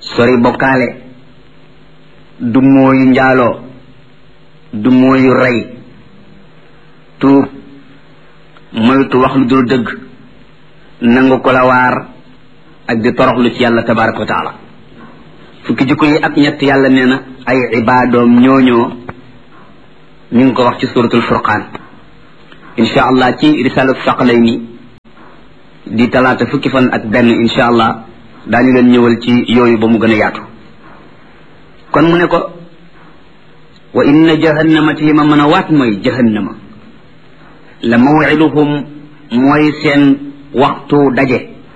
sori bokkaale du mooyu njaaloo du mooyu rey tuub moytu wax lu dul dëgg nangu ko la waar ak di toroxlu ci yàlla tabaraka wa taala fukki jikko yi ak ñett yàlla nee na ay ibaadoom ñooñoo ñu ngi ko wax ci suratul furqaan insha allah ci risalatu saqalayni di talaata fukki fan ak benn insha allah daañu leen ñëwal ci yooyu ba mu gën a yaatu kon mu ne ko wa inna jahannama ti li ma mën a waat mooy jahannama la mawiduhum mooy seen waxtu daje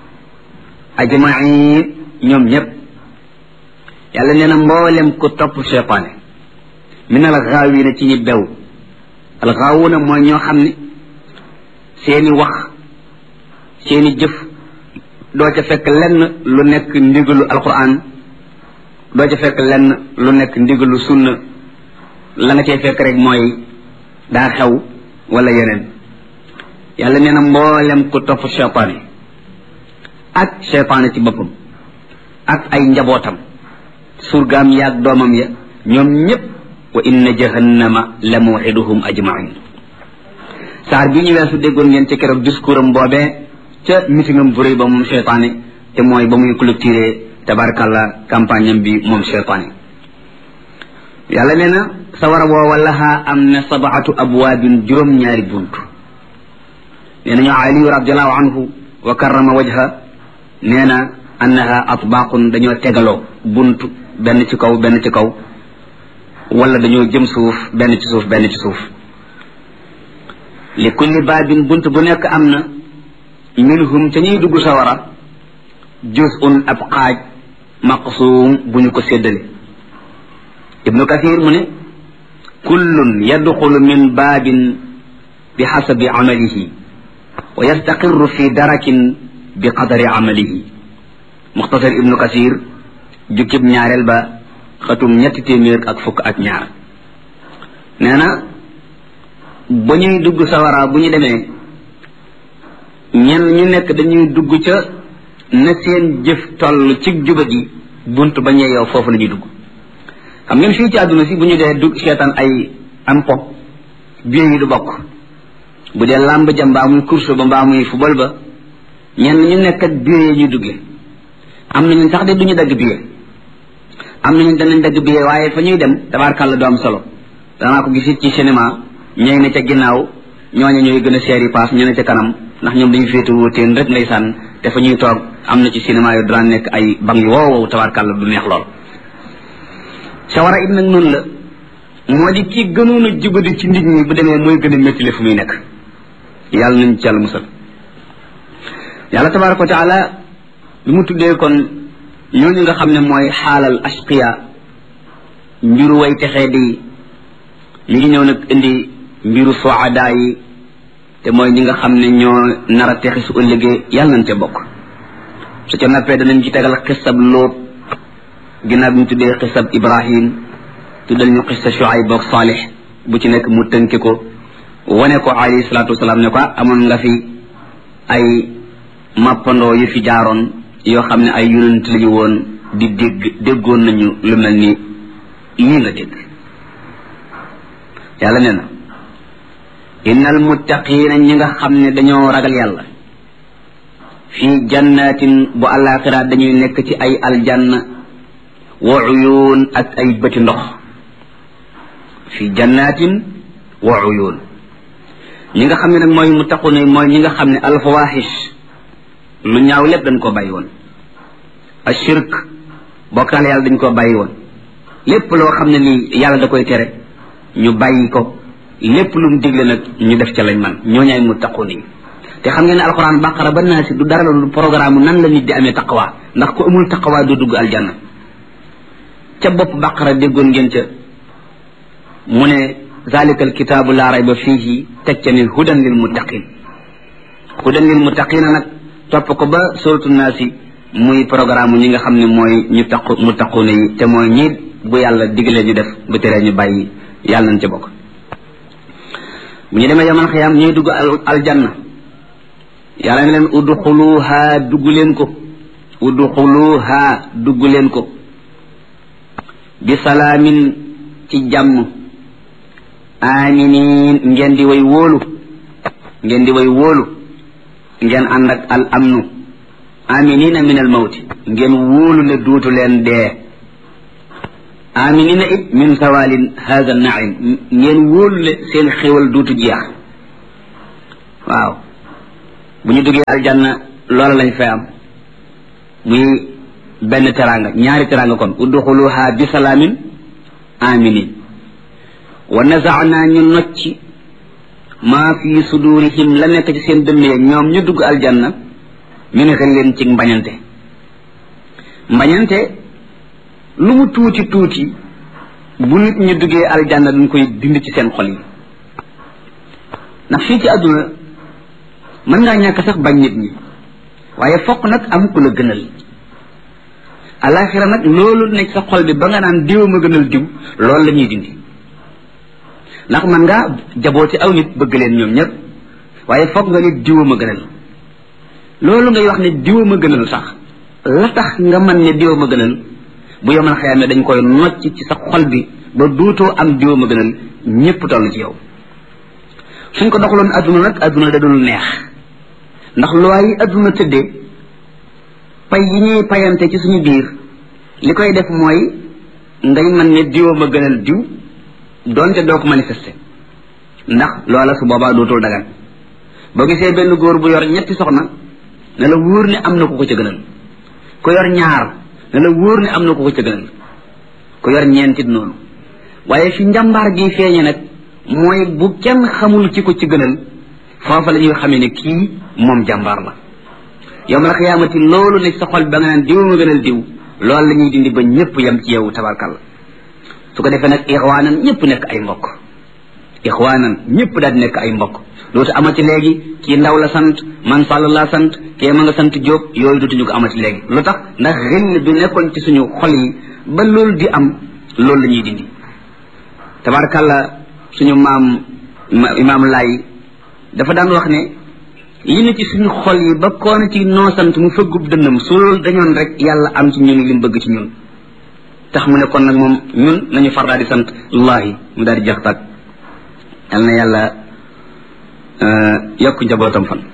ajmain ñoom ñépp yàlla nee na mboolem ku topp cheytaane min al gaawina ci ñi bew al gaawuna mooy ñoo xam ne seeni wax seeni jëf doo ca fekk lenn lu nekk ndigalu alquran doo ca fekk lenn lu nekk ndigalu sunna la nga cay fekk rek mooy daa xew wala yeneen yàlla nee na mboolem ku topp cheytaane ak cheytaane ci boppam ak ay njabootam surgaam yaag doomam ya ñoom ñépp wa inna jahannama la mawxiduhum ajmain saar bi ñu weesu déggoon ngeen ci keroog discours am boobee ca mitingam bu rëy ba moom cheytaane te mooy ba muy clôturer tabarakallah campagne am bi moom cheytaane yàlla nee na sawara woowa lahaa am na sabaatu abwaabin juróom-ñaari bunt nee nañu aliyu radiallahu anhu wa karrama wajha nee na annaha atbaaqun dañoo tegaloo bunt benn ci kaw benn ci kaw wala dañoo jëm suuf benn ci suuf benn ci suuf li kulli baabin bunt bu nekk am na minhum ca ñuy dugg sawara juz'un ab xaaj maqsuum bu ñu ko séddale ibnu kathir mu ne kullun yadxulu min baabin bi xasabi amalihi wa yastaqirru fi darakin bi qadari amalihi muxtasar ibnu kathir jukkib ñaareel ba xatum ñetti téeméer ak fukk ak ñaar nee na ba ñuy dugg sawara bu ñu demee ñenn ñu nekk dañuy dugg ca na seen jëf toll ci juba gi bunt ba ñee yow foofu la ñuy dugg xam ngeen fii ci àdduna si bu ñu dee dugg seetaan ay am po biir yi du bokk bu dee làmb ja mbaa muy course ba mbaa muy football ba ñenn ñu nekk ak biir yi ñuy duggee am nañu sax de duñu dagg biir am nañu danañ dagg biir waaye fa ñuy dem tabaarkàlla du am solo danaa ko gisit ci cinéma ñooy ne ca ginnaaw ñooñu ñooy gën a seeri paas ñu ne ca kanam ndax ñoom dañu féete wóoteen rek ndeysaan te fa ñuy toog am na ci cinéma yu daan nekk ay bang yu wow wow tabaarkàlla du neex lool sawara it nag noonu la moo di ki gënoon a jubadi ci nit ñi bu demee mooy gën a méttile fu muy nekk yàlla nañ ci yàlla musal yàlla tabaraka wa taala bi mu tuddee kon ñooñu nga xam ne mooy xaalal ashqiya mbiru way texee di mi ngi ñëw nag indi mbiru soada yi te mooy ñi nga xam ne ñoo nar a texi su ëllëgee yàlla nañ ca bokk su ca nappee danañ ci tegal xisab lóot ginnaaw bi ñu tuddee xisab ibrahim tuddal ñu xisa shuayb ak salih bu ci nekk mu tënke ko wane ko alayhi salaatu wasalaam ne ko amoon nga fi ay mappandoo yu fi jaaroon yoo xam ne ay yonent lañu woon di dégg déggoon nañu lu mel ni lii nga dégg yàlla nee na innal muttaqiina ñi nga xam ne dañoo ragal yàlla fii jannatin bu àllaaxira dañuy nekk ci ay aljanna wa uyuun ak ay bëti ndox fii jannatin wa uyuun ñi nga xam ne nag mooy muttaquna mooy ñi nga xam ne alfawaxish lu ñaaw lépp dañ koo bàyyi woon ashirk bokkaale yàlla dañ koo bàyyi woon lépp loo xam ne nii yàlla da koy tere ñu bàyyi ko lépp lu mu digle nag ñu def ca lañ man ñoo ñaay muttaqun yi te xam ngeen ne alxuraan baqara ba naa si du dara lu programme nan la nit di amee taqwa ndax ku amul taqwa du dugg aljanna ca bopp baqara déggoon ngeen ca mu ne zalika alkitaabu laa rayba fiihi teg ca ne hudan lil muttaqin hudan lil muttaqina nag topp ko ba suratu naasi muy programme ñi nga xam ne mooy ñu taqu muttaquna yi te mooy ñi bu yàlla digalee ñu def bu teree ñu bàyyi yàlla nañ ca bokk bu ñu demee yaman xiyaam ñuy dugg aljanna yàlla ne leen udxuluha dugg leen ko udxuluha dugg leen ko bi salaamin ci jàmm aminin ngeen di way wóolu ngeen di way wóolu ngeen ànd ak al amnu aminina min al mawti ngeen wóolu ne duutu leen dee aminina it min sawalin hada naim ngeen wóolu ne seen xéwal duutu jeex waaw bu ñu duggee aljanna loola lañ fay am muy benn teranga ñaari teranga kon udxuluha bi salaamin aminin wa nazaana ñu nocci maa fi sudurihim la nekk ci seen dënn ya ñoom ñu dugg aljanna min xëlleen ci mbañante mbañante lu mu tuuti tuuti bu nit ñu duggee aljanna duñ koy dindi ci seen xol yi ndax fii ci àdduna mën ngaa ñàkk sax bañ nit ñi waaye fokk nag am ku la gënal alaxira nag loolu nekk sa xol bi ba nga naan diw ma gënal diw loolu la ñuy dindi ndax man ngaa jaboote aw nit bëgg leen ñoom ñëpp waaye fokk nga nit diwa ma gënal loolu ngay wax ne diwa ma gënal sax la tax nga man ne diwa ma gënal bu yomal xëyam ne dañ koy nocc ci sa xol bi ba duutoo am diwa ma gënal ñëpp toll ci yow suñ ko doxaloon adduna nag adduna da dul neex ndax loi yi adduna tëddee pay yi ñuy payante ci suñu biir li koy def mooy ngay man ne diwa ma gënal diw doonte doo ko manifester ndax loola su boobaa dootul dagan boo gisee benn góor bu yor ñetti soxna ne la wóor ne am na ku ko ca gënal ku yor ñaar ne la wóor ne am na ku ko ca gënal ku yor ñeentit noonu waaye fi njàmbaar gi feeñe nag mooy bu kenn xamul ki ko ci gënal foofa la ñuy xamee ne kii moom jàmbaar la yow ma la xiyaamati loolu ne sa xol ba nga naan diw ma gënal diw loolu la ñuy dindi ba ñëpp yem ci yow tabarkalla su ko defee nag ixwaanan ñëpp nekk ay mbokk ixwaanan ñëpp daal di nekk ay mbokk dootu amati léegi kii ndaw la sant man sàll laa sant kee ma nga sant jóob yooyu dootuñu ko amati léegi lu tax ndax xill bi nekkoon ci suñu xol yi ba loolu di am loolu la ñuy dindi tabarkalla suñu maam imaam laay dafa daan wax ne li ne ci suñu xol yi ba koona ci noo sant mu fëggub dënnam su loolu dañoon rek yàlla am ci ñun li mu bëgg ci ñun tax mu ne kon nag moom ñun nañu far daal di sant allahi mu daal di jax tag yal na yàlla yokk njabootam fan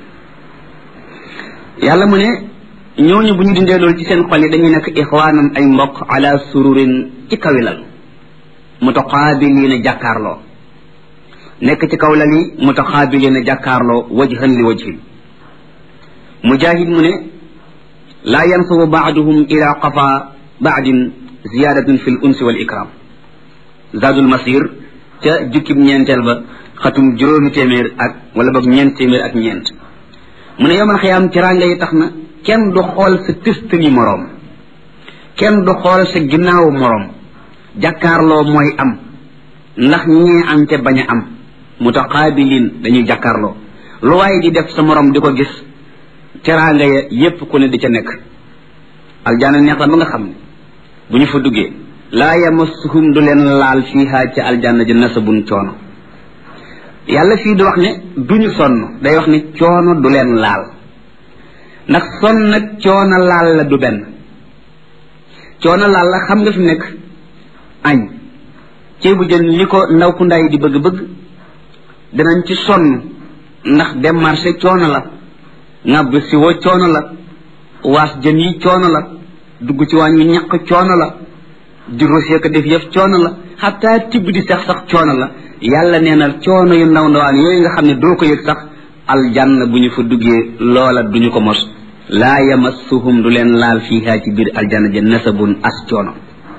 yàlla mu ne ñooñu bu ñu dindee loolu ci seen xol yi dañuy nekk ixwaanam ay mbokk ala sururin ci kawilal mutaqaabiliina jàkkaarloo nekk ci kaw lal yi mutaxaabiliina jàkkaarloo wajhan li wajhin mujahid mu ne laa yansubu baaduhum ila qafa baadin ziyadatun fi l unsi wal ikram zadul masir ca jukkib ñeenteel ba xatum juróomi téeméer ak wala boog ñeent téeméer ak ñeent mu ne yomal xiyaam teraanga yi tax na kenn du xool sa tëstani moroom kenn du xool sa ginnaawu moroom jàkkaarloo mooy am ndax ñee am te bañ a am mutaqaabilin dañuy jàkkaarloo lu waaye di def sa morom di ko gis teraanga ya yépp ku ne di ca nekk aljaana neex la ba nga xam ne bu ñu fa duggee laa yamassuhum du leen laal fiiha ca aljanna ji nasabun coono yàlla fii di wax ne duñu sonn day wax ne coono du leen laal ndax sonn nag coono laal la du benn coono laal la xam nga fi nekk añ ceebu jën li ko ndaw ku ndaay di bëgg-bëgg danañ ci sonn ndax dem marché coono la ŋàbb si wo coono la waas jën yi coono la dugg ci waañ wi ñaq coono la di rosé ko def yëf coono la xataa tibb di sax sax coono la yàlla nee na coono yu ndaw ndawaan yooyu nga xam ne doo ko yëg sax aljanna bu ñu fa duggee loola duñu ko mos laa yamassuhum du leen laal fiiha ci biir aljanna ja nasabun as coono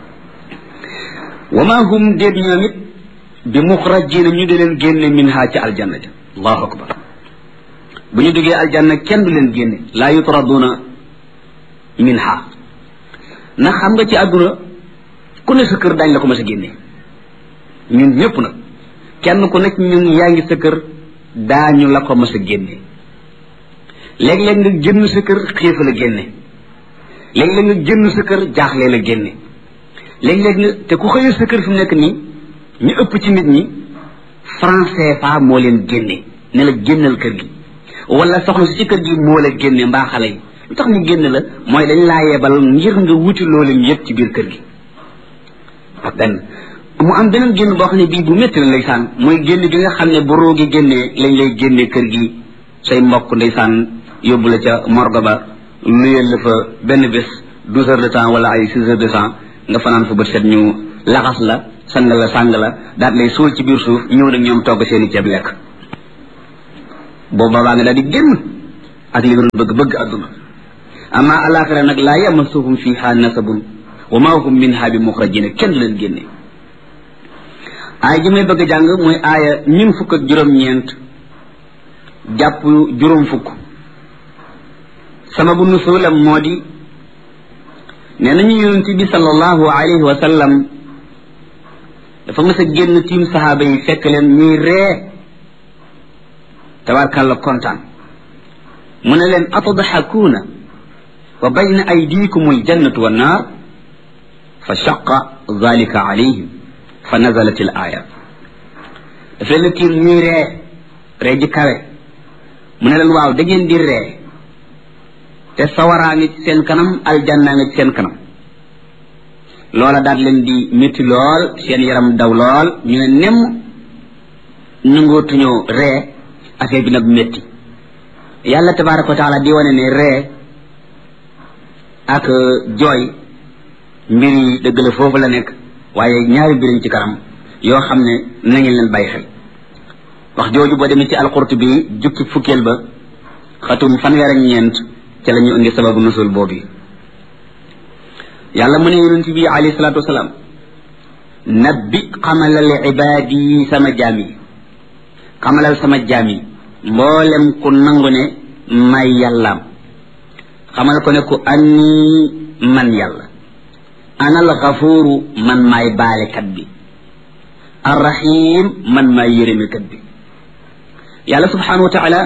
wa ma hum déet ñoom it bi muxrajina ñu di leen génne minha ci aljanna ja allahu akbar bu ñu duggee aljanna kenn du leen génne laa yutraduna minha ndax xam nga ci àdduna ku ne sa kër daañ la ko mas a génne ñun ñëpp nag kenn ku nekk ñun yaa ngi sa kër daañu la ko mas a génne léeg-léeg nga génn sa kër xiifa la génne léeg-léeg nga génn sa kër jaaxle la génne léeg-léeg nga te ku xëyee sa kër fi mu nekk nii ñu ëpp ci nit ñi franc CFA moo leen génne ne la génnal kër gi wala soxna si ci kër gi moo la génne mbaa xale yi lu tax ñu génn la mooy dañ laa yebal ngir nga wuti loolu yëpp ci biir kër gi benn mu am beneen génn boo xam ne bii bu métti la ndeysaan mooy génn gi nga xam ne bu roogi génnee lañ lay génnee kër gi say mbokk ndeysaan yóbbu la ca morgue ba luyeel la fa benn bés douze heures de temps wala ay six heures de temps nga fanaan fa bët set ñu laxas la sang la sàng la daat lay suul ci biir suuf ñëw nag ñoom togg seeni ceeb lekk boobu babaa nga daal di génn ak li nga doon bëgg bëgg adduna amma alaxira nag laa yamasuhum fiha nasabun wa ma hum minha bi muxrajina kenn du leen génne aaya ji may bëgg a jàng mooy aaya ñun fukk ak juróom-ñeent jàpp juróom fukk sababu nusulam moo di nee nañu yonent bi sallallahu alayhi wa sallam dafa mës a génn tiim sahaaba yi fekk leen ñuy ree tabarkàlla kontaan mu ne leen atadxakuuna wa bayna aydikum aljannatu wannaar fa shaqa dalika alayhim fa nazalat al aya daf leen a tiim ñuy ree ree ji kawe mu ne leen waaw da ngeen di ree te sawaraa ngi ci seen kanam aljannaa ngi ci seen kanam loola daal leen di métti lool seen yaram daw lool ñu ne nem nangootuñoo ree affaire bi nag métti yàlla tabaraka wa taala di wane ne ree ak jooy mbir yi dëgg la foofu la nekk waaye ñaari mbiriñ ci kanam yoo xam ne na ngeen leen bàyyi xel wax jooju boo demee ci alqurtubi jukki fukkeel ba xatum fanweer ak ñeent ca la ñu indi sababu nusul boobu yàlla mu ne yonent bi alayhi salaatu wasalaam nabbi xamalal ibaadi yi sama jaam yi xamalal sama jaam yi mboolem ku nangu ne may yàllaam xamal ko ne ku anni man yàlla ana alxafuuru man maay baalekat bi arrahim man maay yërëmekat bi yàlla subhanahu wa taala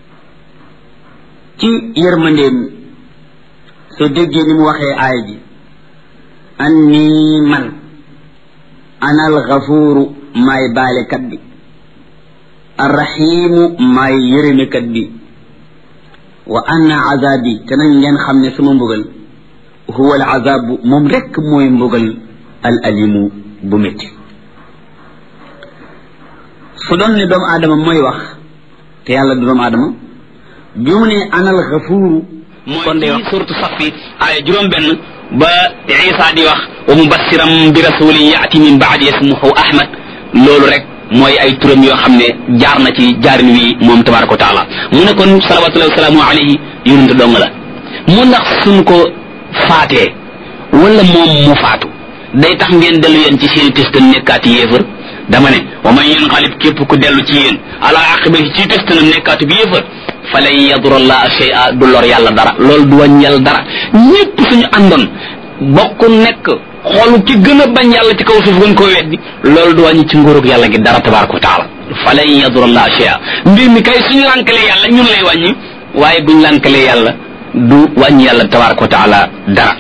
ci yërmandeem soo déggee ni mu waxee aaya ji anni man ana alxafuuru maay baalekat bi arrahimu maay yërëmekat bi wa anna azabi te nañ ngeen xam ne sama mbugal huwa al azabu moom rekk mooy mbugal al alimu bu métti su doon ne doomu aadama mooy wax te yàlla du doomu aadama bi mu ne anal xafuuru kon day wax suratu safi aaya juróom benn ba isa di wax wa mubassiram bi rasulin yaati min baadi ismuhu ahmad loolu rek mooy ay turam yoo xam ne jaar na ci jaarin wi moom tabaraka wa taala mu ne kon salawatullahi wasalaamu alayhi yonente dong la mu ndax suñ ko faatee wala moom mu faatu day tax ngeen dellu yéen ci seeni testan nekkaati yéefar dama ne wa man yanqalib képp ku dellu ci yéen ala aqibati ci testanam nekkaatu bi yéefar fa lan yadura llaha shay'a du lor yàlla dara loolu du wàññi yàlla dara ñépp suñu àndoon bokk nekk xoolu ci gën a bañ yàlla ci kaw suuf gën koo weddi loolu du wàññi ci nguurug yàlla gi dara tabaraka wa taala fa lan yadura llaha shay'a mbir mi kay suñu lànkalee yàlla ñun lay wàññi waaye buñ lànkalee yàlla du wàññi yàlla tabaraka wa taala dara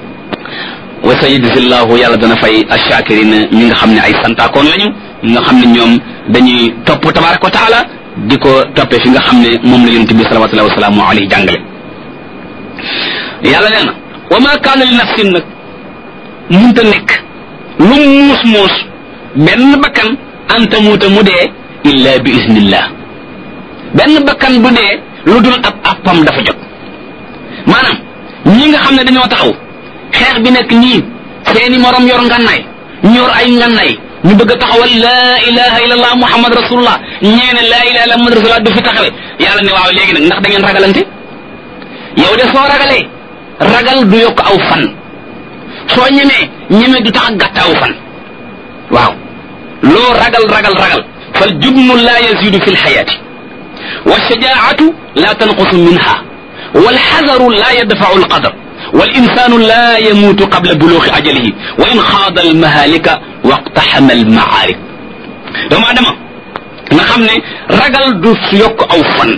wa sayajzillahu yàlla dana fay ashakirina ñi nga xam ne ay santaakoon lañu ñi nga xam ne ñoom dañuy topp tabaraka wa taala di ko toppee fi nga xam ne moom la yonente bi salawatullahi wasalaamu alayhi jàngale yàlla nee na wa ma kaana li nafsin nag munta nekk lu muus muus benn bakkan anta muuta mu dee illa bi iznillah benn bakkan bu dee lu dul ab appam dafa jot maanaam ñi nga xam ne dañoo taxaw xeex bi nekk nii seeni morom yor ngannaay ñu yor ay ngannaay ñu bëgg a taxawal laa ilaha illallah muhammad rasulullah ñeene laa ilaha illallah muhammad rasulullah du fi taxawe yàlla ne waaw léegi nag ndax da ngeen ragalante yow de soo ragalee ragal du yokk aw fan soo ñemee ñeme du tax a gàtt aw fan waaw loo ragal ragal ragal fal jubnu laa yazidu fi lxayaati wa shajaatu laa tanqusu minha والحذر لا يدفع القدر والإنسان لا يموت قبل بلوغ أجله وإن خاض المهالك واقتحم المعارك doomu adama nga xam ne ragal du yokk aw fan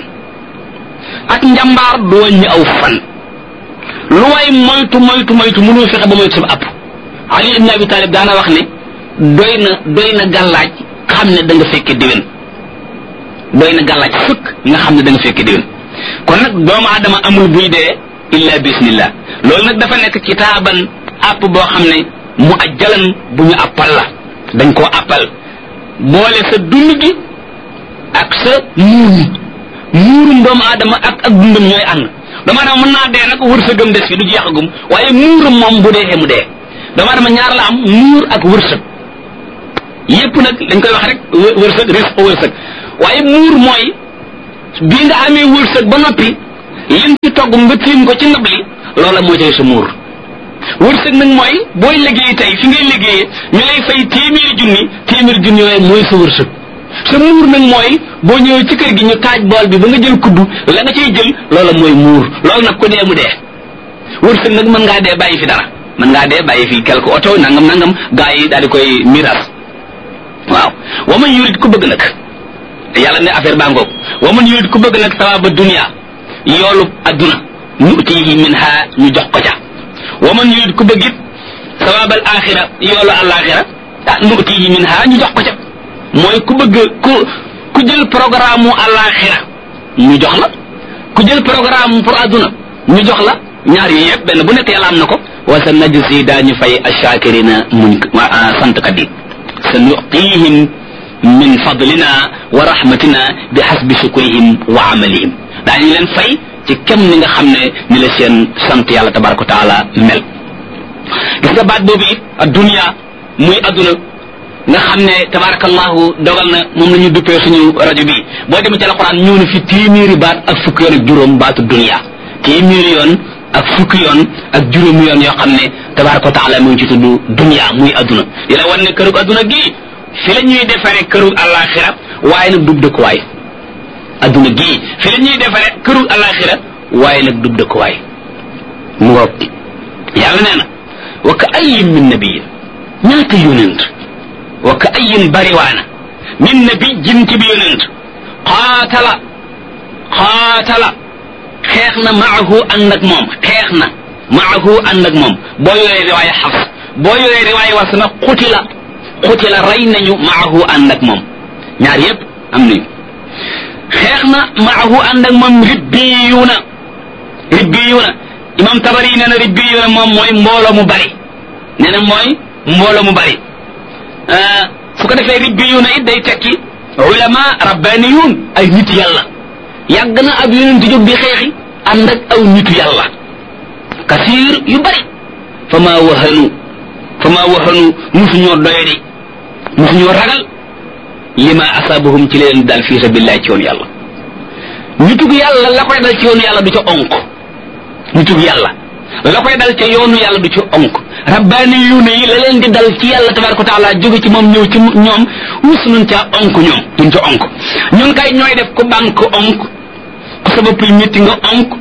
ak njàmbaar du wàññi aw fan lu waay moytu moytu moytu mënoo fexe ba moytu sa app Ali ibn Abi Talib daana wax ne doy na doy na gàllaaj xam ne da nga fekke déwén doy na gàllaaj fëkk nga xam ne da nga fekke déwén kon nag doomu aadama amul buy dee illa bismillah loolu nag dafa nekk kitaaban app boo xam ne mu ajjalan bu ñu appal la dañ koo appal boole sa dund gi ak sa muur mi muurum doomu aadama ak ak dundam ñooy ànd doomu aadama mën naa dee nag wërsëgam des fi du jeexagum waaye muuram moom bu dee mu dee doomu aadama ñaar la am muur ak wërsëg yépp nag dañ koy wax rek wërsëg risque wërsëg waaye muur mooy bi nga amee wërsëg ba noppi lim ci togg nga tiim ko ci ndab li loola moo cay sa muur wërsëg nag mooy booy liggéey tey fi ngay liggéeyee ñu lay fay téeméeri junni téeméeri junni yooyu mooy sa wërsëg sa muur nag mooy boo ñëwee ci kër gi ñu taaj bool bi ba nga jël kuddu la nga cay jël loola mooy muur loolu nag ku dee mu dee wërsëg nag mën ngaa dee bàyyi fi dara mën ngaa dee bàyyi fi quelque oto nangam nangam gaa yi daal di koy miras waaw wa man yurid ku bëgg nag yàlla ne affaire baa ngoog wa man yurid ku bëgg nag sawaaba dunia yoolu adduna nutihi minha ñu jox ko ca wa man yurid ku bëgg it sawaab al axira yoolu alaxira ah nutihi minha ñu jox ko ca mooy ku bëgg ku ku jël programme mu alaxira ñu jox la ku jël programme pour adduna ñu jox la ñaar yi yëpp benn bu nekk yàlla am na ko wa sa najzi daañu fay ashakirina muñ santkat yi sa nuqihim min fadlina wa rahmatina bi hasbi shukrihim wa amalihim daañu leen fay ci kem ni nga xam ne ni la seen sant yàlla tabaraka wa taala mel gis nga baat boobu it addunia muy adduna nga xam ne tabarakallahu dogal na moom la ñu duppee suñu rajo bi boo demee ci alquran ñëw na fi téeméeri baat ak fukki yoon ak juróom baatu dunia téeméeri yoon ak fukki yoon ak juróomi yoon yoo xam ne tabaraka wa taala mu ngi ci tudd dunia muy adduna di la wan ne kërug adduna gii fi la ñuy defaree kërug alaxira waaye nag dub dëkkuwaay adduna gii fi la ñuy defaree kërug alaxira waaye nag dub dëkkuwaay mu ngoog yàlla nee na wa ka ayin min nabiyin ñaata yonent wa ka ayin bariwaana min nabi jinti bi yonent qaatala qaatala xeex na maahu ànd ak moom xeex na maahu ànd ak moom boo yoree riwaaya xafs boo yoree riwaaya was na xutila xutila rey nañu maahu ànd ak moom ñaar yépp am nañu xeex na maahu ànd ak moom ribbiyuuna ribbiyuuna imam tabari nee na ribbiyuuna moom mooy mbooloo mu bari nee na mooy mbooloo mu bari su ko defee ribbiyuuna it day tekki ulama rabbaniyuun ay nit yàlla yàgg na ab yonent jóg di xeexi ànd ak aw nitu yàlla kasiir yu bari fa maa wahanu fa maa wahanu musuñoo doyadi musuñoo ragal lima asaabahum ci leen dal fi sabilillah ci yoonu yàlla nitug yàlla la koy dal ci yoonu yàlla du ca onk nitug yàlla la koy dal ca yoonu yàlla du ci onk rabbaani yuune yi la leen di dal ci yàlla tabaraka wa taala jóge ci moom ñëw ci ñoom mus nañ caa onk ñoom duñ ca onk ñun kay ñooy def ku banque onk ku sa bopp yi métti nga onk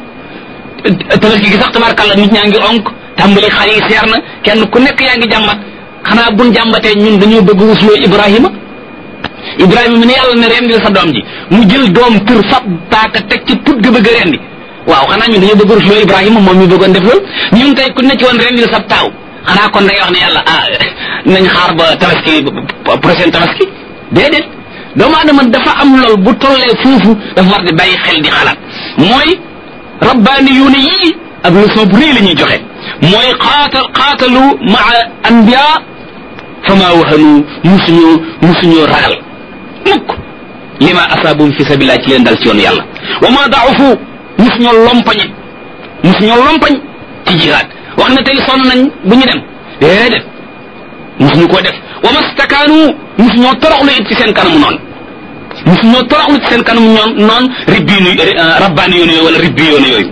tabaski gi sax tabarakàlla nit ñaa ngi onk tàmbali xar yi seer na kenn ku nekk yaa ngi jàmbat xanaa buñ jàmbatee ñun dañoo bëgg wusloo ibrahima ibrahima mi ne yàlla ne rendil sa doom ji mu jël doom tër fab paaka teg ci put ga bëgg a rendi waaw xanaa ñun dañoo bëgg wusloo ibrahima moom mi bëggoon def loolu ñun tey ku ne ci woon rendil sa taaw xanaa kon day wax ne yàlla ah nañ xaar ba tabaski prochaine tabaski déedéet doomu adama dafa am lool bu tollee foofu dafa war di bàyyi xel di xalaat mooy rabbaani yuune yii ab leçon bu rëy la ñuy joxe mooy xaatal xaatalu maa anbiya fa maa wahanu musuñoo musuñoo ragal mukk lima asaabum fi sabilillah ci leen dal ci yoonu yàlla wa ma daafu musuñoo lompañi musuñoo lompañ ci jihaad wax na tey sonn nañ bu ñu dem déedéet musuñu koo def wa mastakaanu musuñoo toroxlu it ci seen kanamu noonu musuñoo toroxlu ci seen kanamu ñoon noon ribbiinu rabbaani yoonu yooyu wala ribbi yoonu yooyu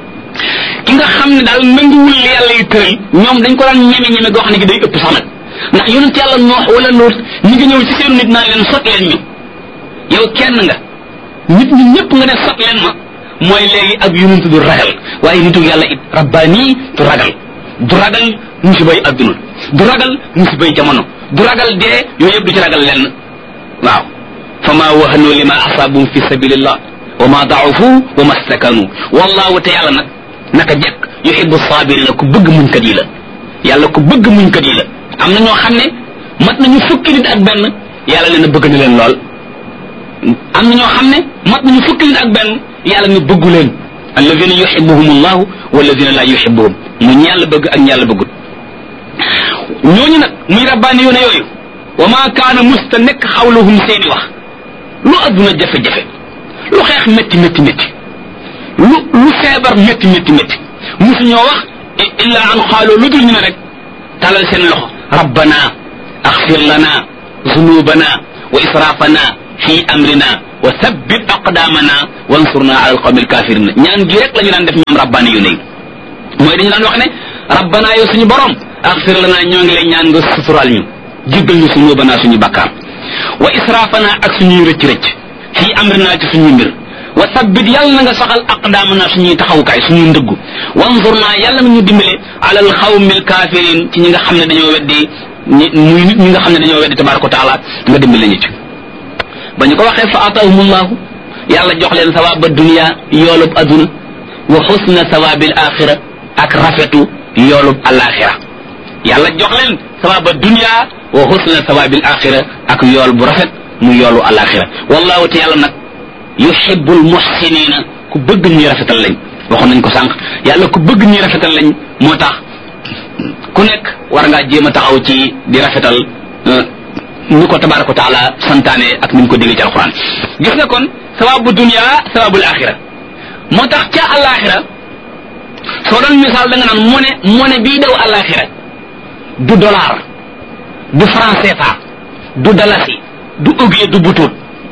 ki nga xam ne daal nanguwul li yàlla yi tëral ñoom dañ ko daan ñeme ñeme goo xam ne gi day ëpp sax nag ndax yonent yàlla noox wala lool ñi ngi ñëw ci seen nit naan leen sot leen ñu yow kenn nga nit ñi ñëpp nga ne sot leen ma mooy léegi ak yonent du ragal waaye nitu yàlla it rabbaani du ragal du ragal musibay adduna du ragal musibay jamono du ragal dee yooyu yëpp du ci ragal lenn waaw fa ma wahanu lima asaabum fi sabilillah wa ma daafu wa ma stakanu wallahu te yàlla nag naka jekk yuhibbu sabirina ku bëgg muñkat yi la yàlla ku bëgg muñkat yi la am na ñoo xam ne mat nañu fukki nit ak benn yàlla nee na bëgg na leen lool am na ñoo xam ne mat nañu fukki nit ak benn yàlla ne bëggu leen alladina yuhibbuhum allahu walladina la yuhibbuhum mu ñi yàlla bëgg ak ñi yàlla bëggut ñooñu nag muy rabbaani yoone yooyu wa maa kaana musta nekk xawluhum seeni wax lu adduna jafe-jafe lu xeex métti métti métti lu lu feebar métti métti métti musu ñoo wax illa an xaaloo lu dul ñu ne rek talal seen loxo rabbana axfir lana zunubana wa israfana fi amrina wa sabbit aqdamana wansurna ala alqawmi alkafirina ñaan gi rek la ñu daan def ñoom rabbaani yu ne mooy dañu daan wax ne rabbana yow suñu borom axfir lana ñoo ngi lay ñaan nga sutural ñu jéggal ñu zunubana suñu bakkaar wa israfana ak suñuy rëcc rëcc fi amrina ci suñuy mbir wa sabbit yàlla na nga saxal aqdaamana suñuy taxawukaay suñuy ndëggu wanzur naa yàlla na ñu dimbale alal xawmil kafirin ci ñi nga xam ne dañoo weddi ñi muy nit ñi nga xam ne dañoo weddi tabaraka wa taala nga dimbale ñu ci ba ñu ko waxee fa atahumullahu yàlla jox leen sawaaba dunia yoolub aduna wa xusna sawaabil axira ak rafetu yoolub alaxira yàlla jox leen sawaaba dunia wa xusna sawaabil axira ak yool bu rafet mu yoolu alaxira wallahu te yàlla nag yuhibbul muhsinina ku bëgg ñuy rafetal lañ waxoon nañ ko sànq yàlla ku bëgg ñuy rafetal lañ moo tax ku nekk war ngaa jéem a taxaw ci di rafetal ni ko tabaraka wa taala santaane ak ni mu ko déggee ci alquran gis nga kon sawabu dunia sawabul axira moo tax ca alaxira soo doon misaal da nga naan mone mone bii daw alaxira du dollar du franc CFA du dalasi du ugie du butut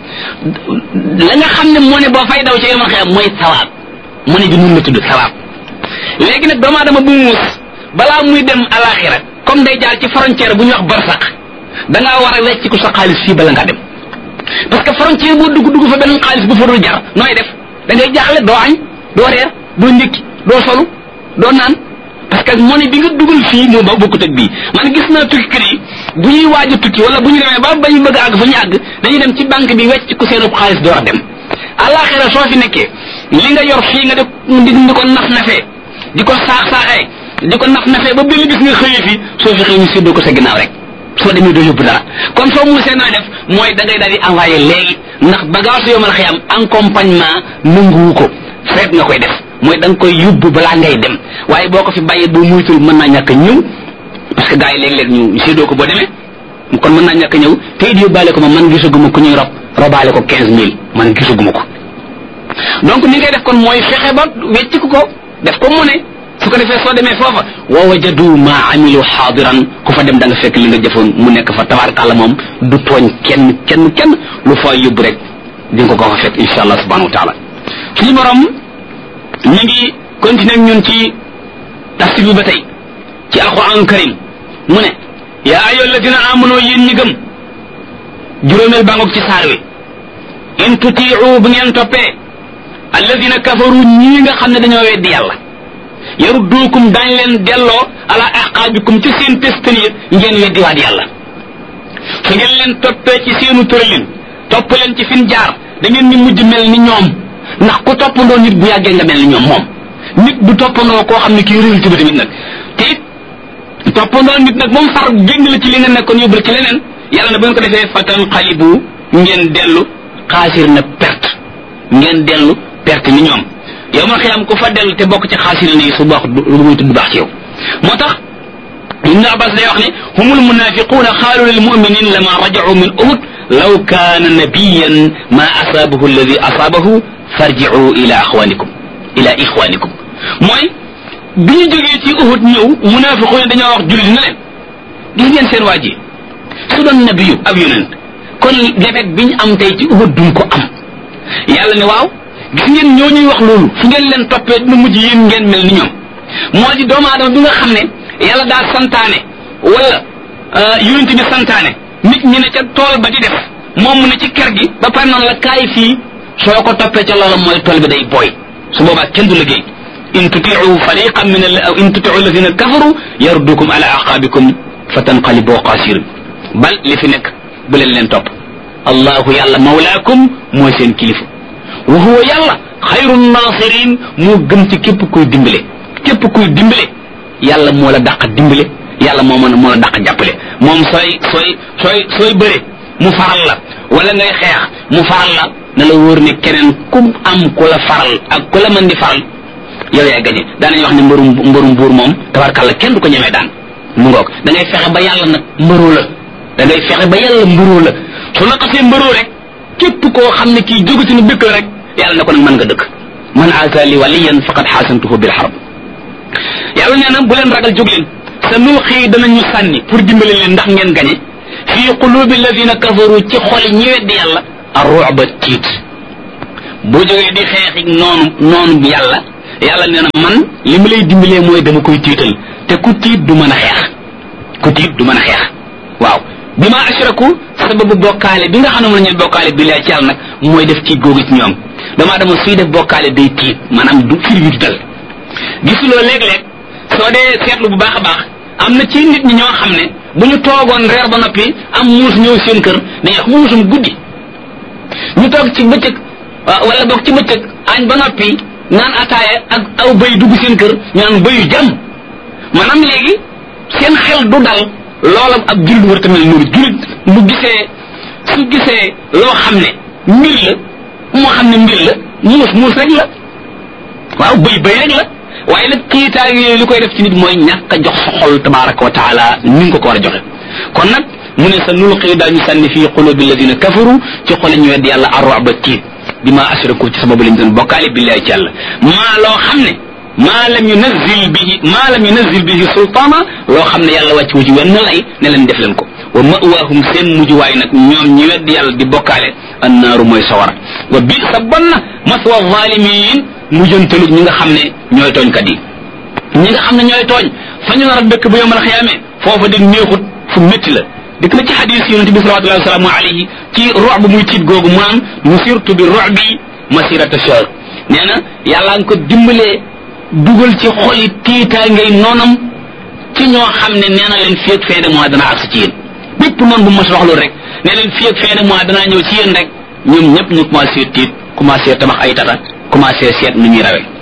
la nga xam ne moo ne boo fay daw ci yomal xiyam mooy sawaab mu ne bi nun la tudd sawaab léegi nag doomu aadama bu muus balaa muy dem alaxira comme day jaar ci frontière bu ñuy wax barsax da ngaa war a wecc ko sa xaalis fii bala ngaa dem parce que frontière boo dugg dugg fa beneen xaalis bu fa dul jar nooy def da ngay jaaxle doo añ doo reer doo ndékki doo solu doo naan parce que monnaie bi nga dugal fii moo ba bokkut ak bii man gis naa tukki kër yi bu ñuy waaj a tukki wala bu ñu demee ba ba ñu bëgg a àgg fa ñu àgg dañuy dem ci banque bi wecc ko seen xaalis door a dem àllaaxira soo fi nekkee li nga yor fii nga di di ko naf nafee di ko saax saaxee di ko naf nafee ba benn gis nga xëyee fi soo fi xëy ñu séddoo ko sa ginnaaw rek soo demee doo yóbbu dara kon soo muusee naa def mooy da ngay daal di envoyé léegi ndax bagage yoo mën a xëyam accompagnement nanguwu ko feet nga koy def mooy da nga koy yóbbu balaa ngay dem waaye boo ko fi bàyyee boo muytul mën naa ñàkk a ñëw parce que gars yi léeg-léeg ñu séddoo ko boo demee kon mën naa ñàkk a ñëw te it yóbbaale ko ma man gisaguma ku ñuy rob robaale ko quinze mille man gisaguma ko donc ni ngay def kon mooy fexe ba wecc ko def ko mu ne su ko defee soo demee foofa wa wajadu ma amilu xaadiran ku fa dem da nga fekk li nga jëfoon mu nekk fa tabarakàlla moom du tooñ kenn kenn kenn lu fa yóbbu rek di nga ko fa fekk insha allah subhanahu wa taala suñu borom ñu ngi continuer ñun ci tafsir bi ba tey ci alquran karim mu ne yaa ayyuha alladina amanu yéen ñi gëm juróomeel bàngoog ci saar wi in tutiu bu ngeen toppee alladina kafaru ñii nga xam ne dañoo weddi yàlla yarudduukum dañ leen delloo ala aqaabikum ci seen testan ya ngeen weddiwaat yàlla su ngeen leen toppee ci seenu tëralin topp leen ci fin jaar da ngeen ni mujj mel ni ñoom ndax ku toppandoo nit bu yàggee nga mel ni ñoom moom nit bu toppandoo koo xam ne kii réew ci ba tamit nag te it toppandoo nit nag moom far génn la ci li nga nekkoon yóbbu la ci leneen yàlla na bu ngeen ko defee fatan xalibu ngeen dellu xaasir na perte ngeen dellu perte ni ñoom yow ma xiyam ku fa dellu te bokk ci xaasir na yi su baax lu muy tudd baax ci yow moo tax ibnu abbas day wax ne humul munafiquuna xaalu lil muminin lama rajau min uhud law kaana nabiyan ma asaabahu alladi asaabahu farji'u ila axwanikum ila ixwanikum mooy bi ñu jógee ci uhud ñëw munafiquuna dañoo wax jullit na leen gis ngeen seen waa ji su doon nabiyu ab yonent kon defet bi ñu am tey ci uhud duñ ko am yàlla ne waaw gis ngeen ñoo ñuy wax loolu fu ngeen leen toppee dina mujj yéen ngeen mel ni ñoom moo di doomu aadama bi nga xam ne yàlla daal santaane wala yonent bi santaane nit ñi ne ca tool ba di def moom mu ne ci kër gi ba pare noonu la kaay fii soo ko toppee ca loola mooy tool bi day booy su boobaa kenn du liggéey in tutiu fariqan min al in tutiu alladina kafaru yardukum ala aqabikum fatanqalibu qasirin bal li fi nekk bu leen leen topp allahu yàlla mawlaakum mooy seen kilifa wa huwa yàlla xayru nasirin moo gën ci képp kuy dimbale képp kuy dimbale yàlla moo la dàq dimbale yàlla moo mën moo la dàq jàppale moom sooy sooy sooy sooy bëre mu faral la wala ngay xeex mu faral la na la wóor ne keneen ku am ku la faral ak ku la mën di faral yow yaay gañe daanañ wax ne mbërum mbërum buur moom tabarkàlla kenn du ko ñemee daan mu ngoog da ngay fexe ba yàlla nag mbëroo la da ngay fexe ba yàlla mbëroo la su la xasee mbëroo rek képp koo xam ne kii jógati na dëkk la rek yàlla ne ko nag mën nga dëkk man aazali waliyan faqad xaasantuhu bil harb yàlla nee na bu leen ragal jóg leen sa nuuxii danañu sànni pour dimbali leen ndax ngeen gañe fii qulubi alladina kafaru ci xoli ñi weddi yàlla arruba tiit boo jógee di xeexi noonu noonu bi yàlla yàlla nee na man li ma lay dimbalee mooy dama koy tiital te ku tiit du mën a xeex ku tiit du mën a xeex waaw bi ma ashraku sababu bokkaale bi nga xam ne mën nañu bokkaale bi laa ci yàlla nag mooy def tiit googu ci ñoom damaa dama suy def bokkaale day tiit maanaam du fir wi du dal gisuloo léeg-léeg soo dee seetlu bu baax a baax am na ci nit ñi ñoo xam ne bu ñu toogoon reer ba noppi am muus ñëw seen kër dañuy wax muusum guddi ñu toog ci bëccëg wala boog ci bëccëg añ ba noppi naan ataaya ak aw bëy dugg seen kër ñu naan bëyu jàmm maanaam léegi seen xel du dal loola ab jullit war tamit noonu jullit bu gisee su gisee loo xam ne mbir la moo xam ne mbir la muus muus rek la waaw bëy bëy rek la waaye nag kiitaay yooyu li koy def ci nit mooy ñàkk a jox sa xol tabaraka wa taala ni nga ko ko war a joxe kon nag mu ne sa nulqi daañu sànni fii qulubi alladina kafaru ci xole ñu wedd yàlla arroba tiit bi ma ashraku ci sababu lañ doon bokkaale billahi ci yàlla maa loo xam ne maa lam yunazil bihi maa lam yunazil bihi sultaana loo xam ne yàlla wàcc wu ci wenn lay ne leen def leen ko wa mawaahum seen mujjuwaay nag ñoom ñi wedd yàlla di bokkaale annaaru mooy sawara wa bi sa bon na maswa zalimin mujjantalu ñi nga xam ne ñooy tooñkat yi ñi nga xam ne ñooy tooñ fa ñu nar a dëkk bu yomal xiyaame foofa di neexut fu métti la dikk na ci xadis yonente bi salawatullahi wasalaamu alayhi ci rox bu muy tiit googu mu naan nusirtu bi rox bi masirata shahr nee na yàlla nga ko dimbalee dugal ci xoli tiitaa ngay noonam ci ñoo xam ne nee na leen fii ak fin de mois dana agsi ci yéen bépp noonu bu mas wax loolu rek ne leen fii ak fin de mois danaa ñëw ci yéen rek ñoom ñëpp ñu commencé tiit commencé tabax ay tata commencé seet nu ñuy rawee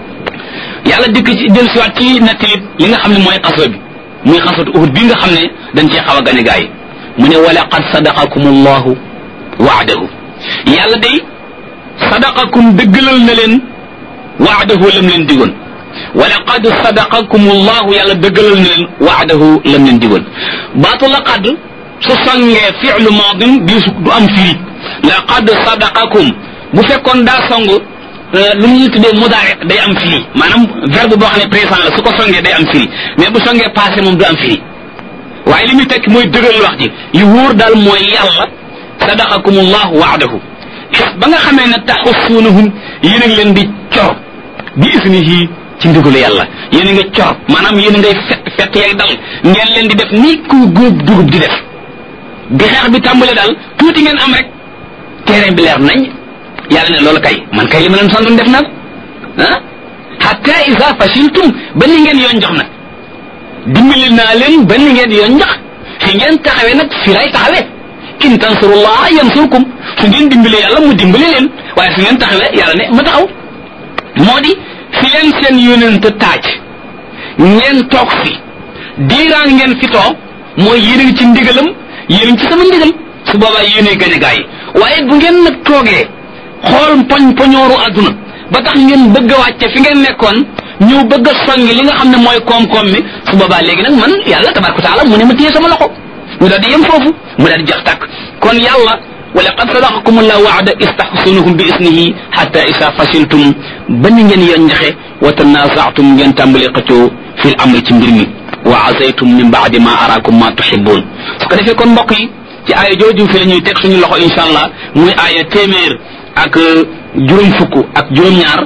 yàlla dikk ci del siwaat ci nettalit li nga xam ne mooy xaso bi muy xasatu uhud bi nga xam ne dañ cee xaw a gane gaa yi mu ne wala qad sadaqakum allahu waadahu yàlla day sadaqakum dëggalal na leen waadahu lam leen digoon wala qad sadaqakum allahu yàlla dëggalal na leen waadahu lam leen digoon baatu la qad su songee fi'lu maadin di su du am firi la qad sadaqakum bu fekkoon daa song lu ñuy tuddee mudaare day am firi maanaam verbe boo xam ne présent la su ko songee day am firi mais bu songee passé moom du am firi waaye li muy tekki mooy dëggal wax ji li wóor daal mooy yàlla sadaqakum allahu waadahu ba nga xamee ne taxussuunahum yéen a ngi leen di cor bi isnihi ci ndigalu yàlla yéen a nga cor maanaam yéen a ngay fett fett yay dal ngeen leen di def ni ku góob dugub di def bi xeex bi tàmbale daal tuuti ngeen am rek terrain bi leer nañ yàlla ne loolu kay man kay li ma leen santoon def naa ko ah hatta isa fashiltum ba ni ngeen yoon jox nag dimbali naa leen ba ni ngeen yoon jox fi ngeen taxawee nag fi lay taxawee in tansurullah yansurkum su ngeen dimbali yàlla mu dimbali leen waaye fi ngeen taxawee yàlla ne ma taxaw moo di fi leen seen yónent taaj ngeen toog fi diiraan ngeen fi toog mooy yéen a ngi ci ndigalam yéen a ngi ci sama ndigal su boobaa yéenay gañ a gaa yi waaye bu ngeen nag toogee xool poñ poñooru àdduna ba tax ngeen bëgg a wàcce fi ngeen nekkoon ñëw bëgg a songi li nga xam ne mooy koom-koom mi su boobaa léegi nag man yàlla tabaraka taala mu ne ma téye sama loxo mu daal di yem foofu mu daal di jax tàkk kon yàlla wa laqad sadaqakum allahu waada istahsunahum bi isnihi hatta isa fasiltum ba ni ngeen yoon njaxe wa tanazaatum ngeen tàmbali xëccoo fil amri ci mbir mi wa azaytum min baadi ma araakum ma tuhibbun su ko defee kon mbokk yi ci aaya jooju fi la ñuy teg suñu loxo insha allah muy aaya téeméer ak juróom fukk ak juróom-ñaar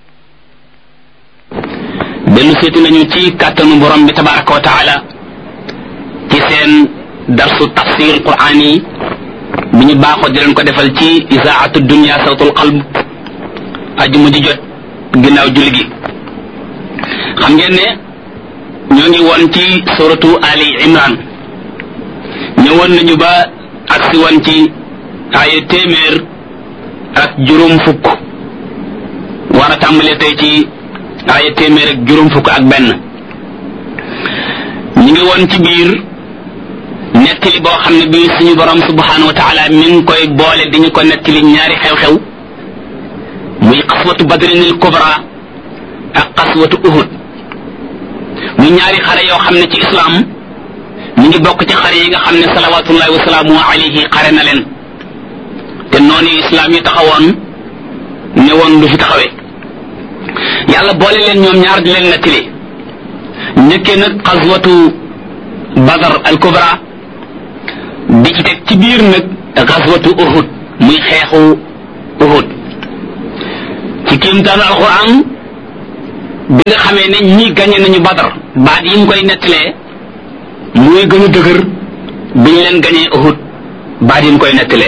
dellu seeti nañu ci kàttanu borom bi tabaraka wa taala ci seen darsu tafsir quran yi bi ñu baaxoo di leen ko defal ci isaatu dunia sawtul qalb ajuma ji jot ginnaaw julli gi xam ngeen ne ñoo ngi woon ci suratu ali imran ñëwoon nañu ba agsi woon ci aaya téeméer ak juróom fukk war a tàmbalee tey ci aaya téeméer ak juróom fukk ak benn ñu ngi woon ci biir nettali boo xam ne bii suñu borom subhanahu wa taala mi ngi koy boole di ñu ko nettali ñaari xew-xew muy xaswatu badrinil kubra ak xaswatu uhud muy ñaari xare yoo xam ne ci islam ñu ngi bokk ci xare yi nga xam ne salawatullahi wasalaamu alayhi xare na leen te noonu islam yi taxawoon ne woon du fi taxawee yàlla boole leen ñoom ñaar di leen nettali njëkkee nag xaswatu badar al kubra di ci teg ci biir nag xaswatu uhud muy xeexu uhud ci kiimtaanu alquran bi nga xamee ne ñi gañe nañu badar baat yi mu koy nettalee muy gën a dëgër bi ñu leen gañee uhud baat yi mu koy nettalee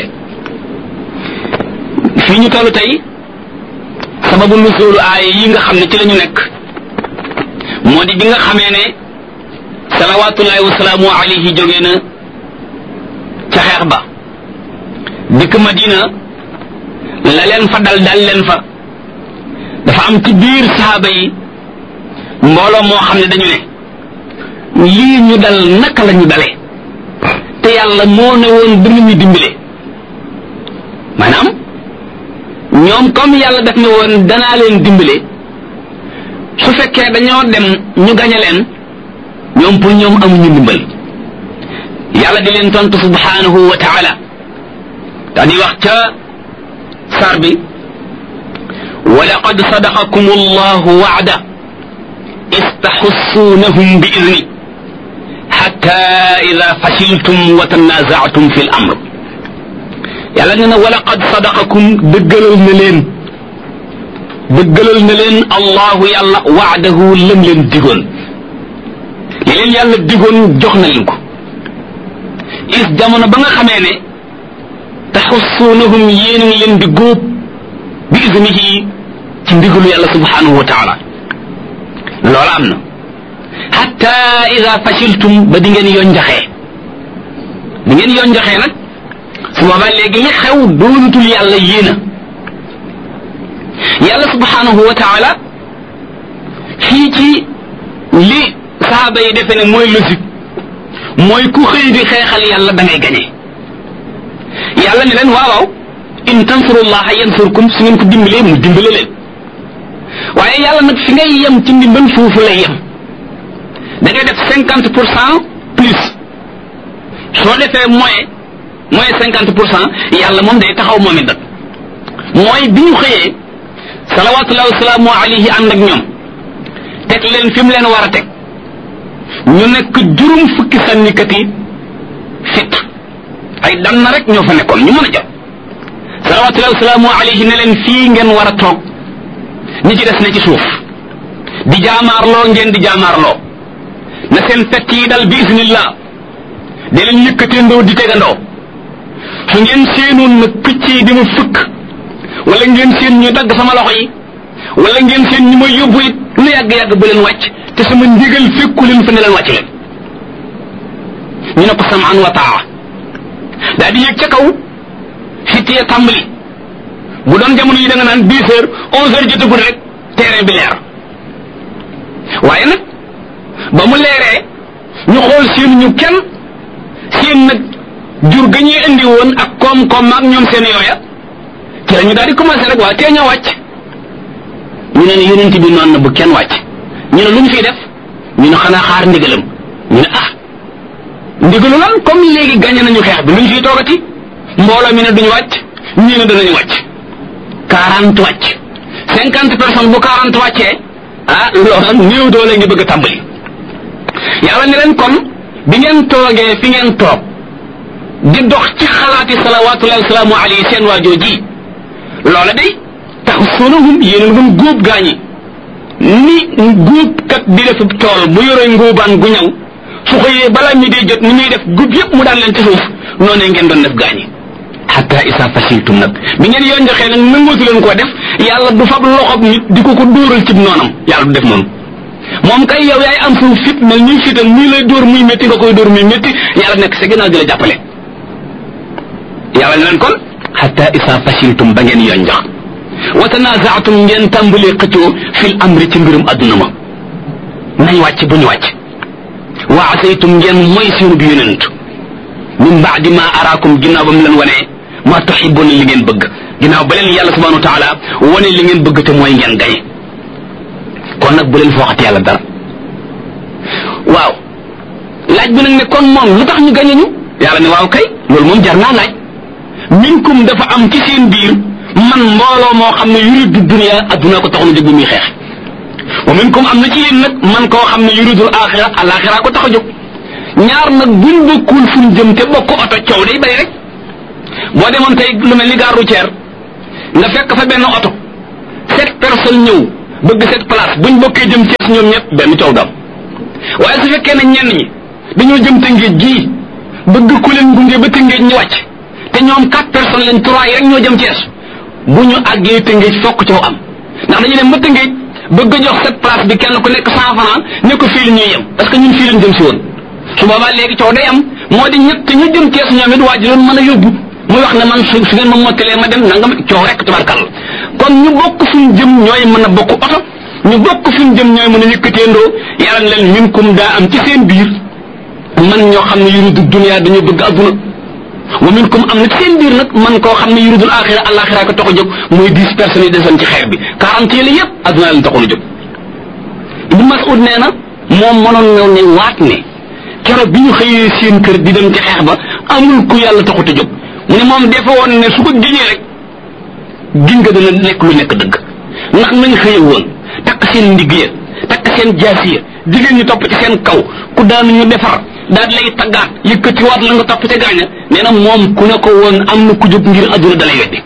fii ñu toll tey sababu nuzulu aaya yi nga xam ne ci la ñu nekk moo di bi nga xamee ne salawatullahi wasalaamu alayhi jógee na ca xeex ba dikk madina la leen fa dal dal leen fa dafa am ci biir saaba yi mbooloo moo xam ne dañu ne lii ñu dal naka la ñu dale te yàlla moo ne woon dina ñu dimbale maanaam ñoom comme yàlla daf ne woon danaa leen dimbale su fekkee dañoo dem ñu gañe leen ñoom pour ñoom amuñu ndimbal yàlla di leen tontu subhanahu wa taala daa di wax ca sar bi ولقد صدقكم الله وعده إذ تحسونهم بإذنه حتى إذا فشلتم وتنازعتم في الأمر yàlla nee na walaqad sadaqakum dëggalal na leen dëggalal na leen allahu yàlla waadahu lam leen digoon li leen yàlla digoon jox na leen ko is jamono ba nga xamee ne taxussuunahum yéen ngi leen di góob bi isnihi ci ndigalu yàlla subhanahu wa taala loola am na hatta ida fashiltum ba di ngeen yonjaxee di ngeen yonjaxee nag su boobaa léegi li xew doonutul yàlla yéena yàlla subhanahu wa taala fii ci li saaba yi defe ne mooy logique mooy ku xëy di xeexal yàlla da ngay gañe yàlla ne leen waaw waaw in tansurullaha yansurkum su ngeen ko dimbalee mu dimbale leen waaye yàlla nag fi ngay yem ci ndimbal foofu lay yem da ngay def cinquante pour cent plus soo defee moyen mooy cinquante pour cent yàlla moom day taxaw moom it mooy bi ñu xëyee salawatullahi wasalaamu alayhi ànd ak ñoom teg leen fi mu leen war a teg ñu nekk juróom fukki sànnikat yi fit ay dan na rek ñoo fa nekkoon ñu mën a jot salawatullahi wasalaamu alayhi ne leen fii ngeen war a toog ñi ci des ne ci suuf di jaamaarloo ngeen di jaamaarloo na seen fett yi dal bi isnillah de leen yëkkateendoo di tegandoo su ngeen seenoon nag picc yi di ma fëkk wala ngeen seen ñu dagg sama loxo yi wala ngeen seen ñu ma yóbbu it lu yàgg-yàgg bu leen wàcc te sama ndigal fekku leen fa ne leen wàcc leen ñu ne ko samaan wa taa daa di yéeg ca kaw fittee tàmbali bu doon jamono yi da nga naan dix heures onze heures jotagul rek terrain bi leer waaye nag ba mu leeree ñu xool seen ñu kenn seen nag jur ga ñuy indi woon ak koom-koom ak ñoom seen yooya ci la ñu daal di commencé rek waa tee ñoo wàcc ñu ne ne yonent bi noonu na bu kenn wàcc ñu ne lu ñu fiy def ñu ne xanaa xaar ndigalam ñu ne ah ndigalu lan comme léegi gagné nañu xeex bi lu ñu fiy toogati mbooloo mi ne duñu wàcc ñii ne danañu wàcc quarante wàcc cinquante personnes bu quarante wàccee ah loolu néew doole ngi bëgg a tàmbali yàlla ne leen kon bi ngeen toogee fi ngeen toog di dox ci xalaati salawatullahi wasalaamu alayhi seen waajoo ji loola day tax sonahum yéen doon góob gaañi ni góob kat di def tool bu yore ngóobaan gu ñaw su xëyee balaa mi dee jot ni muy def góob yépp mu daan leen ci suuf noonee ngeen doon def gaañi hatta isa fasiltum nag bi ngeen yoon joxee nag nangootu leen koo def yàlla du fab loxob nit di ko ko dóoral cib noonam yàlla du def noonu moom kay yow yaay am suuf fit mel ñuy fitam muy lay dóor muy métti nga koy dóor muy métti yàlla nekk sa ginnaaw di la jàppale yàlla ne leen kon hatta isa fasiltum ba ngeen yoon jox wa tanazaatum ngeen tàmbalee xëccoo fil amri ci mbirum adduna ma nañ wàcc bu ñu wàcc wa asaytum ngeen mooy seenu bi yonent min baadi ma araakum ginnaaw ba mu leen wanee ma tuhibbuna li ngeen bëgg ginnaaw ba leen yàlla subhanahu wa taala wane li ngeen bëgg te mooy ngeen gañe kon nag bu leen fooxati yàlla dara waaw laaj laaj bi nag ne kon moom lu tax ñu gañe ñu yàlla ne waaw kay loolu moom jar naa laaj minkum dafa am ci seen biir man mbooloo moo xam ne yuridu dunia adduna ko taxoon a jóg bi muy xeex wa minkum am na ci yéen nag man koo xam ne yuridul axira alaxira ko tax a jóg ñaar nag buñ bokkul fuñ jëm te bokk oto coow day bari rek boo demoon tey lu mel ni gare routière nga fekk fa benn oto sept personnes ñëw bëgg sept place buñ bokkee jëm Cees ñoom ñëpp benn coow dam waaye su fekkee ne ñenn ñi dañoo jëm tëngéej gii bëgg ku leen gunge ba tëngéej ñu wàcc te ñoom quatre personnes lañ trois yi rek ñoo jëm Cees bu ñu àggee tëngéej fokk coow am ndax dañu dem ba tëngéej bëgg a jox sept place bi kenn ku nekk cent franc ne ko fii la ñuy yem parce que ñun fii lañ jëm si woon su boobaa léegi coow day am moo di ñett ñu jëm Cees ñoom it waa ji leen mën a yóbbu muy wax ne man su su ngeen ma mottalee ma dem nangam coow rek tubarkal kon ñu bokk fuñ jëm ñooy mën a bokk oto ñu bokk fuñ jëm ñooy mën a yëkkateendoo yàlla leen minkum daa am ci seen biir man ñoo xam ne yuridu dunya dañoo bëgg adduna wa minkum am na ci seen biir nag man koo xam ne yuridul axira alaxira ko tax a jóg muy dix personnes yi desoon ci xeer bi quarante yi la yëpp adduna leen taxoon a jóg Ibn Mas'ud nee na moom mënoon na ne waat ne keroog bi ñu xëyee seen kër di dem ci xeex ba amul ku yàlla taxut a jóg mu ne moom defe woon ne su ko giñee rek giñ nga dana nekk lu nekk dëgg ndax nañ xëye woon takk seen ndigg ya takk seen jaasi ya jigéen ñi topp ci seen kaw ku daanu ñu defar daal lay taggaat yëkkatiwaat la nga topp ca gaaña nee na moom ku ne ko woon am na ku jóg ngir adduna dalay weddi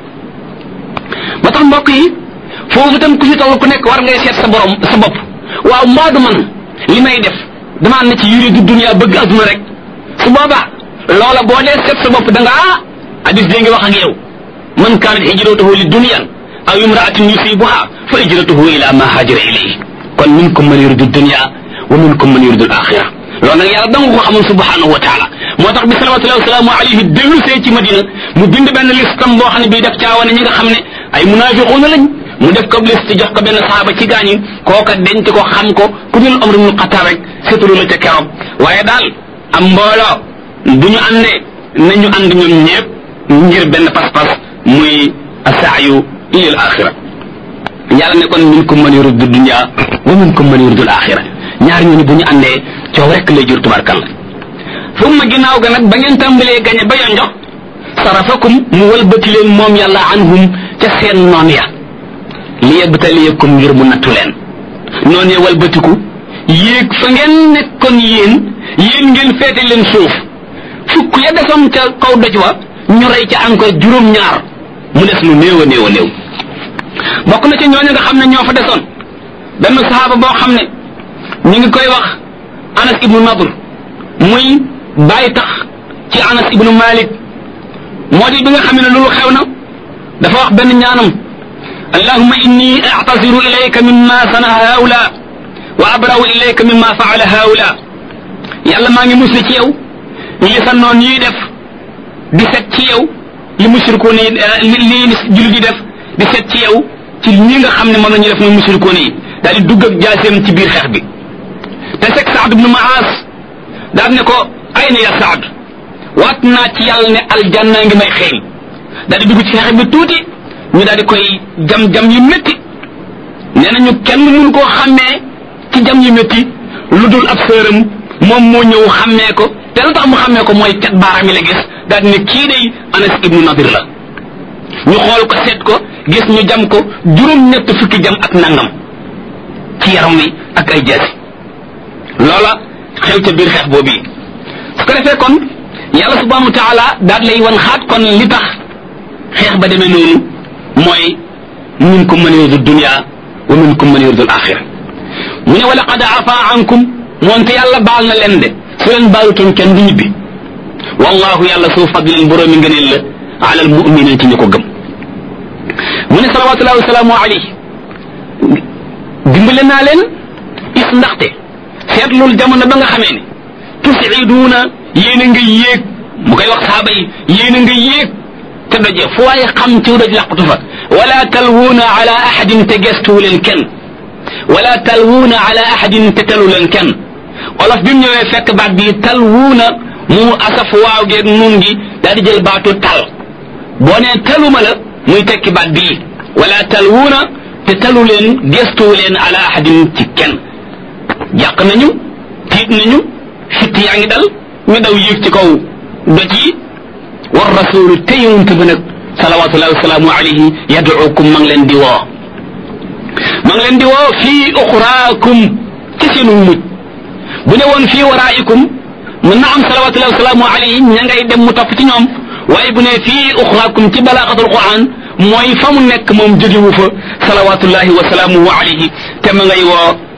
ba tax mbokk yi foofu tam ku ci toll ku nekk war ngay seet sa borom sa bopp waaw mbaa du man li may def damaa ne ci yuri du dunya bëgg adduna rek su boobaa loola boo dee seet sa bopp da nga ah hadis dee ngi wax ak yow man kaanat hijratuhu li dunyan aw imraatin yusibuha fa hijratuhu ila ma hajara ilayhi kon minkum man yuridu dunya wa minkum man yuridu al-axira loolu nag yàlla danga ko xamoon subhanahu wa taala moo tax bi salawatullahi wasalaamu alayhi dellu see ci madina mu bind benn listam boo xam ne bii daf caawane ñi nga xam ne ay munafiquuna lañ mu def ko liste jox ko benn saxaaba ci gaañi kooka denc ko xam ko ku dul Umar ibn Xattaab rek seetalu la ca keroog waaye daal am mbooloo bu ñu àndee nañu ànd ñoom ñëpp ngir benn pas-pas muy asaayu ilal axira yàlla ne kon minkum man yuridu dunya wa minkum man yuridu al-axira ñaar ñooñu bu ñu àndee coow rek lay jur tubarkalla summa ginnaaw ga nag ba ngeen tàmbalee gañe ba yonjox sarafakum mu walbati leen moom yàlla anhum ca seen noon ya li yabtaliyakum ngir mu nattu leen noon ya walbatiku yéeg fa ngeen nekkoon yéen yéen ngeen feete leen suuf fukk ya desoon ca kaw doj wa ñu rey ca encore juróom-ñaar mu des lu néew a néew a néew bokk na ci ñooñu nga xam ne ñoo fa desoon benn saxaaba boo xam ne ñu ngi koy wax anas ibnu nadr muy bàyyi tax ci anas ibnu malik moo di bi nga xam ne loolu xew na dafa wax benn ñaanam allahumma inni a'taziru ilayka mimma sana haula wa abra'u ilayka mimma fa'ala haula yàlla maa ngi musli ci yow li sa noon yi def di set ci yow li mushrikoon yi li li jullit yi def di set ci yow ci ñi nga xam ne moom la ñu def muy mushrikoon yi daal di dugg ak jaaseem ci biir xeex bi te sek Saad ibnu Maas daal ne ko ay na ya Saad waat naa ci yàlla ne aljanna ngi may xeeñ daal di dugg ci xeex bi tuuti ñu daal di koy jam-jam yu métti nee nañu kenn mënu koo xàmmee ci jam yu métti lu dul ab sëram moom moo ñëw xàmmee ko te lu tax mu xàmmee ko mooy cat baaraam yi la gis daal di ne kii day Anas ibnu Nadir la ñu xool ko seet ko gis ñu jam ko juróom-ñett fukki jam ak nangam ci yaram wi ak ay jaasi loola xew ca biir xeex boobu yi su ko defee kon yàlla subhanahu wa taala daal lay wan xaat kon li tax xeex ba demee noonu mooy minkum man yuridu dunya wa minkum man yuridu al-axira mu ne wa laqad afa ankum moonte yàlla baal na leen de su leen baalutoon kenn du ñibbi wallahu yàlla suu fadlin boroomi ngëneel la ala almuminin ci ñu ko gëm mu ne salawatullahi wasalaamu alayhi dimbale naa leen is ndaxte seetlul jamono ba nga xamee ne tusiduuna yéen a nga yéeg mu koy wax saaba yi yéen a nga yéeg te daje fu waaye xam ci daj làqatu fa wala talwuuna ala ahadin te gestuwu leen kenn wala talwuuna ala ahadin te telu leen kenn olof bi mu ñëwee fekk baat bi talwuuna mu asaf waaw geeg nun gi daal di jël baatu tal boo nee taluma la muy tekki baat bii wala talwuuna te talu leen gestuwu leen ala ahadin ci kenn jàq nañu tiit nañu fitt yaa ngi dal ñu daw yéeg ci kaw doj yi war rasulu te yonent bi nag salawatullahi wasalaamu alayhi yaduukum ma ngi leen di woo ma ngi leen di woo fii uxraakum ci seenu mujj bu ne woon fii waraa'ikum mën na am salawatullahi wasalaamu alayhi ña ngay dem mu topp ci ñoom waaye bu ne fii uxraakum ci balaaxatul quran mooy fa mu nekk moom jógewu fa salawatullahi wasalaamuhu alayhi te ma ngay woo